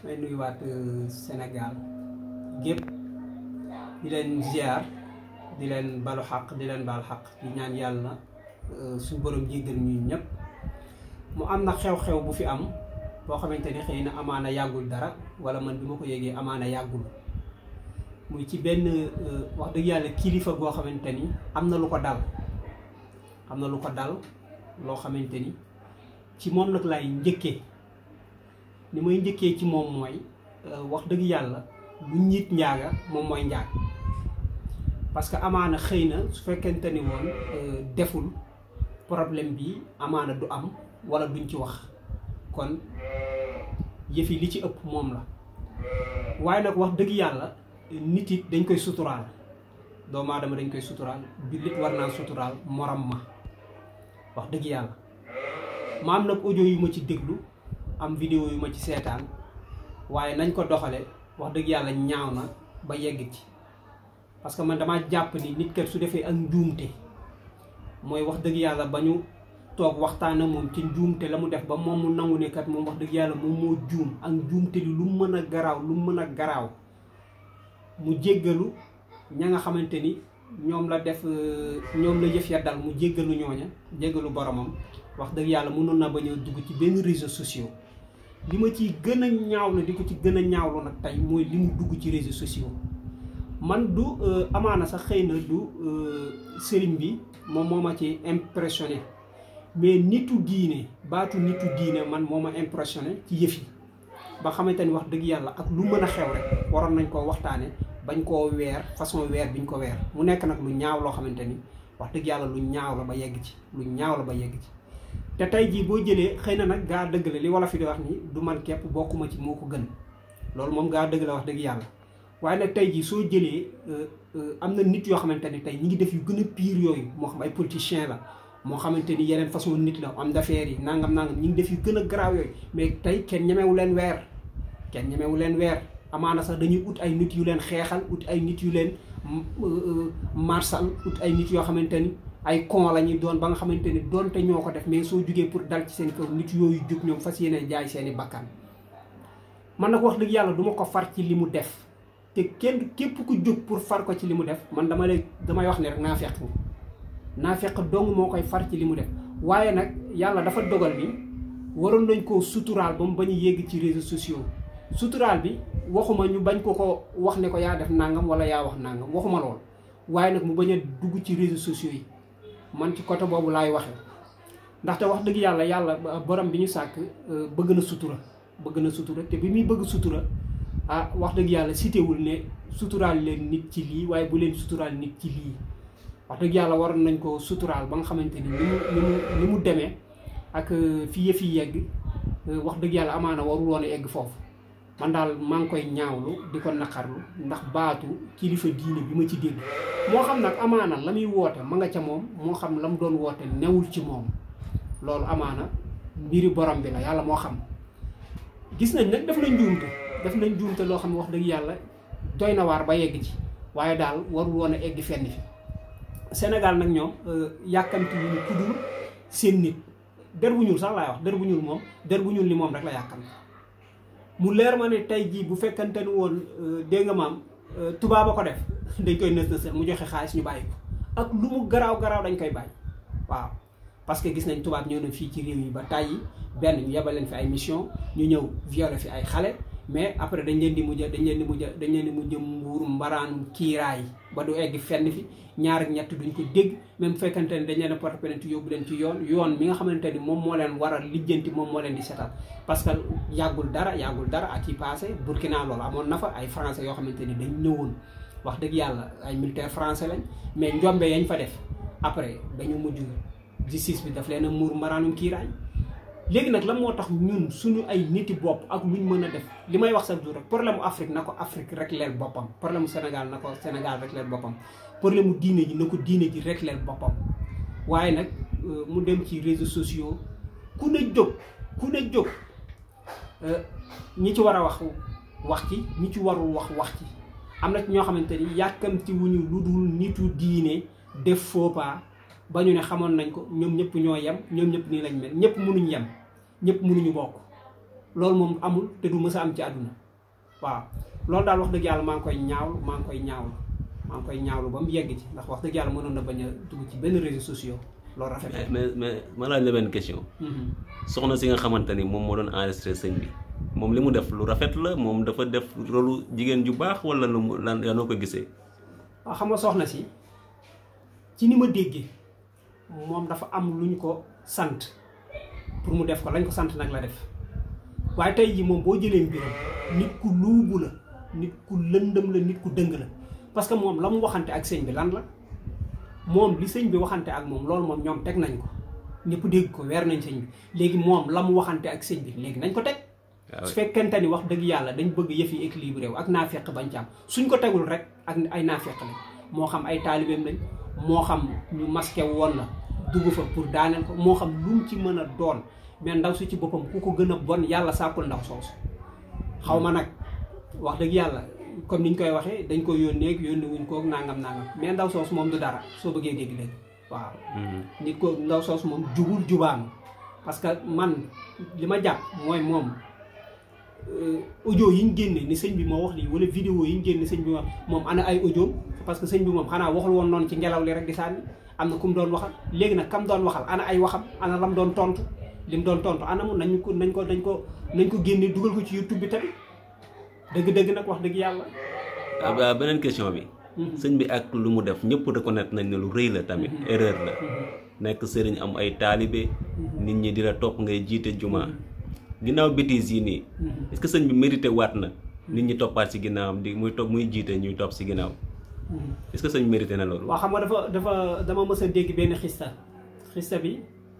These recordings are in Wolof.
may nuyuwaat Sénégal gépp di leen ziar di leen balu xaq di leen baal xaq di ñaan yàlla suñu borom jéggal ñu ñëpp mu am na xew-xew bu fi am boo xamante ni xëy na amaana yàggul dara wala man bi ma ko yégee amaana yàggul muy ci benn wax dëgg yàlla kilifa goo xamante ni am na lu ko dal am na lu ko dal loo xamante ni ci moom nag laay njëkkee ni may njëkkee ci moom mooy wax dëgg yàlla lu ñiit njaaga moom mooy njaag parce que amaana xëy na su fekkente ni woon deful problème bi amaana du am wala duñ ci wax kon yëf yi li ci ëpp moom la waaye nag wax dëgg yàlla nit it dañ koy suturaal doomu aadama dañ koy suturaal jullit war naa suturaal morom ma wax dëgg yàlla ma am nag audio yu ma ci déglu am vidéo yu ma ci seetaan waaye nañ ko doxale wax dëgg yàlla ñaaw na ba yegg ci parce que man damaa jàpp ni nit kat su defee ak njuumte mooy wax dëgg yàlla ba ñu toog waxtaan ak moom ci njuumte la mu def ba moom mu nangu ne kat moom wax dëgg yàlla moom moo juum ak njuumte li lu mën a garaaw lu mën a garaaw mu jéggalu ña nga xamante ni ñoom la def ñoom la yëf ya dal mu jéggalu ñooña jéggalu boromam wax dëgg yàlla mënoon na bañ a dugg ci benn réseaux sociaux li ma ciy gën a ñaawlu di ko ci gën a ñaawlu nag tey mooy li mu dugg ci réseaux sociaux man du amaana sax xëy na du sëriñ bi moom moo ma ci impressionné mais nitu diine baatu nitu diine man moo ma impressionné ci yëf yi ba xamante ni wax dëgg yàlla ak lu mën a xew rek waroon nañ koo waxtaane bañ koo weer façon weer biñ ko weer mu nekk nag lu ñaaw loo xamante ni wax dëgg yàlla lu ñaaw la ba yegg ci lu ñaaw la ba yegg ci te tey jii boo jëlee xëy na nag gaa dëgg la li wala fi di wax ni du man képp bokkuma ci moo ko gën loolu moom gaa dëgg la wax dëgg yàlla waaye nag tey jii soo jëlee am na nit yoo xamante ni tey ñi ngi def yu gën a pire yooyu moo xam ay politiciens la moo xamante ni yeneen façon nit la am d'affaires yi nangam nangam ñi ngi def yu gën a garaaw yooyu mais tey kenn ñemewu leen weer kenn ñemewu leen weer amaana sax dañuy ut ay nit yu leen xeexal ut ay nit yu leen marsal ut ay nit yoo xamante ni ay con la ñuy doon ba nga xamante ni doonte ñoo ko def mais soo jugee pour dal ci seen kaw nit yooyu jug ñoom fas yéene jaay seeni bakkan man nag wax dëgg yàlla duma ko far ci li mu def te kenn képp ku jóg pour far ko ci li mu def man dama lay damay wax ne rek naa fekk naa fekk dong moo koy far ci li mu def waaye nag yàlla dafa dogal bi waroon nañ koo suturaal ba mu bañ a yégg ci réseaux sociaux suturaal bi waxuma ñu bañ ko ko wax ne ko yaa def nangam wala yaa wax nangam waxuma lool waaye nag mu bañ a dugg ci réseaux sociaux yi man ci côté boobu laay waxee ndaxte wax dëgg yàlla yàlla borom bi ñu sàkk bëgg na sutura bëgg na sutura te bi muy bëgg sutura ah wax dëgg yàlla citéwul ne suturaal leen nit ci lii waaye bu leen suturaal nit ci lii wax dëgg yàlla waroon nañ ko suturaal ba nga xamante ni ni mu ni mu ni mu demee ak fi yëf yi yegg wax dëgg yàlla amaana warul woon a egg foofu man daal maa ngi koy ñaawlu di ko naqarlu ndax baatu kilifa diine bi ma ci dégg moo xam nag amaana la muy woote ma nga ca moom moo xam la mu doon woote newul ci moom loolu amaana mbiri borom bi la yàlla moo xam gis nañ nag def nañ njuumte def nañ njuumte loo xam ne wax dëgg yàlla doy na waar ba yegg ci waaye daal warul woon a egg fenn fi Sénégal nag ñoom yàkkamti wuñu ku dul seen nit der bu ñuul sax laay wax der bu ñuul moom der bu ñuul ni moom rek la yàkkamti mu leer ma ne tey jii bu fekkante ni woon dégg nga maam tubaab a ko def dañ koy nës nës mu joxe xaalis ñu bàyyi ko ak lu mu garaaw garaaw dañ koy bàyyi waaw parce que gis nañ tubaab ñëw na fii ci réew yi ba tàyyi benn ñu yebal leen fi ay mission ñu ñëw violer fi ay xale mais après dañ leen di mujj dañ leen di mujj dañ leen di mujj mbuur mbaraanu kiiraay ba du egg fenn fi ñaar ak ñett duñ ko dégg même fekkante ne dañ leen a porte plainte yóbbu leen ci yoon yoon mi nga xamante ni moom moo leen war a lijjanti moom moo leen di setal parce que yàggul dara yàggul dara at yi passé Burkina loolu amoon na fa ay français yoo xamante ni dañ ñëwoon wax dëgg yàlla ay militaire français lañ mais njombe yañ fa def après dañu mujj justice bi daf leen a muur mbaraanum kiiraay léegi nag lan moo tax ñun suñu ay niti bopp ak luñ mën a def li may wax chaque jour rek problème mu Afrique na ko Afrique rek leel boppam problème mu Sénégal na ko Sénégal rek leel boppam problème mu diine ji na ko diine ji rek leel boppam waaye nag mu dem ci réseaux sociaux ku ne jóg ku ne jóg ñi ci war a wax wax ci ñi ci warul wax wax ci am na ci ñoo xamante ni yàkkamti wuñu lu dul nitu diine def faux pas ba ñu ne xamoon nañ ko ñoom ñëpp ñoo yem ñoom ñëpp nii lañ mel ñëpp mënuñ yem ñëpp mënuñu bokk loolu moom amul te du mës a am ci àdduna waaw loolu daal wax dëgg yàlla maa ngi koy ñaawlu maa ngi koy ñaawlu maa ngi koy ñaawlu ba mu yegg ci ndax wax dëgg yàlla mënoon na bañ a dugg ci benn réseaux sociaux loolu rafet mais mais mais ma laaj la benn question soxna si nga xamante ni moom moo doon enregistré sëñ bi moom li mu def lu rafet la moom dafa def rolu jigéen ju baax wala lu mu lan yaa noo ko gisee waaw xam nga soxna si ci ni ma déggee moom dafa am lu ñu ko sant pour mu def ko lañ ko sant nag la def waaye tey jii moom boo jëlee mbiram nit ku luubu la nit ku lëndëm la nit ku dëng la parce que moom la mu waxante ak sëñ bi lan la moom li sëñ bi waxante ak moom loolu moom ñoom teg nañ ko ñëpp dégg ko weer nañ sëñ bi léegi moom la mu waxante ak sëñ bi léegi nañ ko teg su fekkente ni wax dëgg yàlla dañ bëgg yëf yi équilibré wu ak naafeq bañ ci am suñ ko tegul rek ak ay naafeq lañ moo xam ay taalibeem lañ moo xam ñu masqué woon la dugg fa pour daaneel ko moo xam lu mu ci mën a doon mais ndaw si ci boppam ku ko gën a bon yàlla sàkkul ndaw soosu xaw ma nag wax dëgg yàlla comme ni ñu koy waxee dañ ko yónnee yónni wuñ ko nangam nangam mais ndaw soosu moom du dara soo bëggee dégg dégg waaw. nit ko ndaw soosu moom jubul jubaanu parce que man li ma jàpp mooy moom audio yi ñu génne ni sëñ bi moo wax lii wala vidéo yi ñu génne sëñ bi moom ana ay audio parce que sëñ bi moom xanaa waxul woon noonu ci ngelaw li rek di sànni am na ku mu doon waxal léegi nag kam doon waxal ana ay waxam ana lam doon tontu li mu doon tontu ana mu nañ ko nañ ko nañ ko nañ ko génne dugal ko ci YouTube bi tamit dëgg-dëgg nag wax dëgg yàlla. waaw beneen question bi. sëñ bi ak lu mu def ñëpp reconnaître nañ ne lu rëy la tamit erreur la. nekk sëriñ am ay taalibe. nit ñi di la topp ngay jiite juma. ginnaaw bêtises yi nii. est-ce que sëñ bi mérité waat na. nit ñi toppaat si ginnaawam di muy topp muy jiite ñuy topp si ginnaaw. est-ce que sëñ mérité na loolu. waaw xam nga dafa dafa dama mës a dégg benn xista xista bi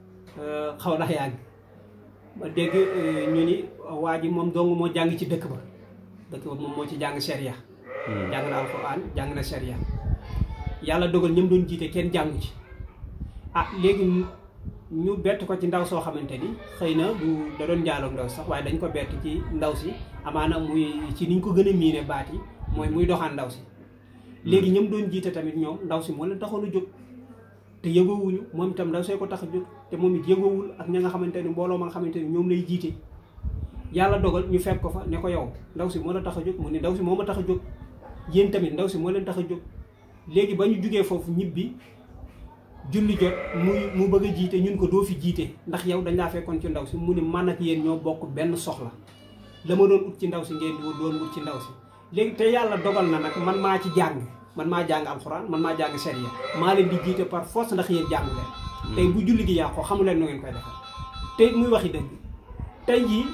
xaw na yàgg ma dégg ñu ni waa ji moom dong moo jàng ci dëkk ba dëkk ba moom moo ci jàng sharia jàng na alxuraan jàng na sharia yàlla dogal ñëm doon jiite kenn jàngu ci ah léegi ñu bett ko ci ndaw soo xamante ni xëy na du da doon njaaloog ndaw sax waaye dañ ko bett ci ndaw si amaana muy ci niñ ko gën a miine baat yi mooy muy doxaan ndaw si léegi ñoom doon jiite tamit ñoom ndaw si moo leen taxoon a jóg te yëgoowuñu moom itam ndaw see ko tax a jóg te moom it yëgoowul ak ña nga xamante ni mbooloo ma nga xamante ni ñoom lay jiite yàlla dogal ñu fekk ko fa ne ko yow ndaw si moo la tax a jóg mu ne ndaw si moo ma tax a jóg yéen tamit ndaw si moo leen tax a jóg léegi ba ñu jugee foofu ñibbi julli jot muy mu bëgg a jiite ñun ko doo fi jiite ndax yow dañ laa fekkoon ci ndaw si mu ne man ak yéen ñoo bokk benn soxla la ma doon ut ci ndaw si ngeen di doon ut ci ndaw si léegi te yàlla dogal na nag man maa ci jàng man maa jàng alxuraan man maa jàng sharia maa leen di jiite par force ndax yéen jàng leen tey bu julli gi yàqoo xamu leen nu ngeen koy defal te muy waxi dëgg tey jii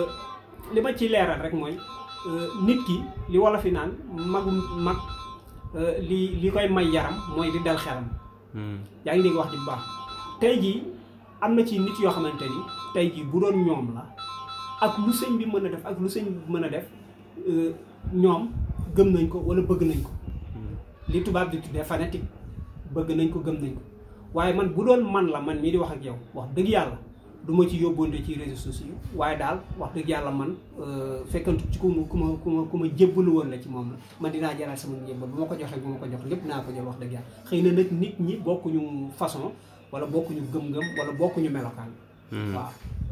li ma ci leeral rek mooy nit ki li wala fi naan magum mag li li koy may yaram mooy di dal xelam yaa ngi dégg wax ji bu baax tey jii am na ci nit yoo xamante ni tey jii bu doon ñoom la ak lu sëñ bi mën a def ak lu sëñ bi mën a def ñoom gëm nañ ko wala bëgg nañ ko li tubaab di tuddee fanatique bëgg nañ ko gëm nañ ko waaye man bu doon man la man mii di wax ak yow wax dëgg yàlla du ma ci yóbbonte ci réseaux sociaux waaye daal wax dëgg yàlla man fekkantu ci ku ma ku ma ku ma ku ma jébbalu woon la ci moom la man dinaa jëlaat sama njébbal bu ma ko joxee bu ma ko jox lépp naa ko jël wax dëgg yàlla xëy na nag nit ñi bokkuñu façon wala bokkuñu gëm-gëm wala bokkuñu melokaan waaw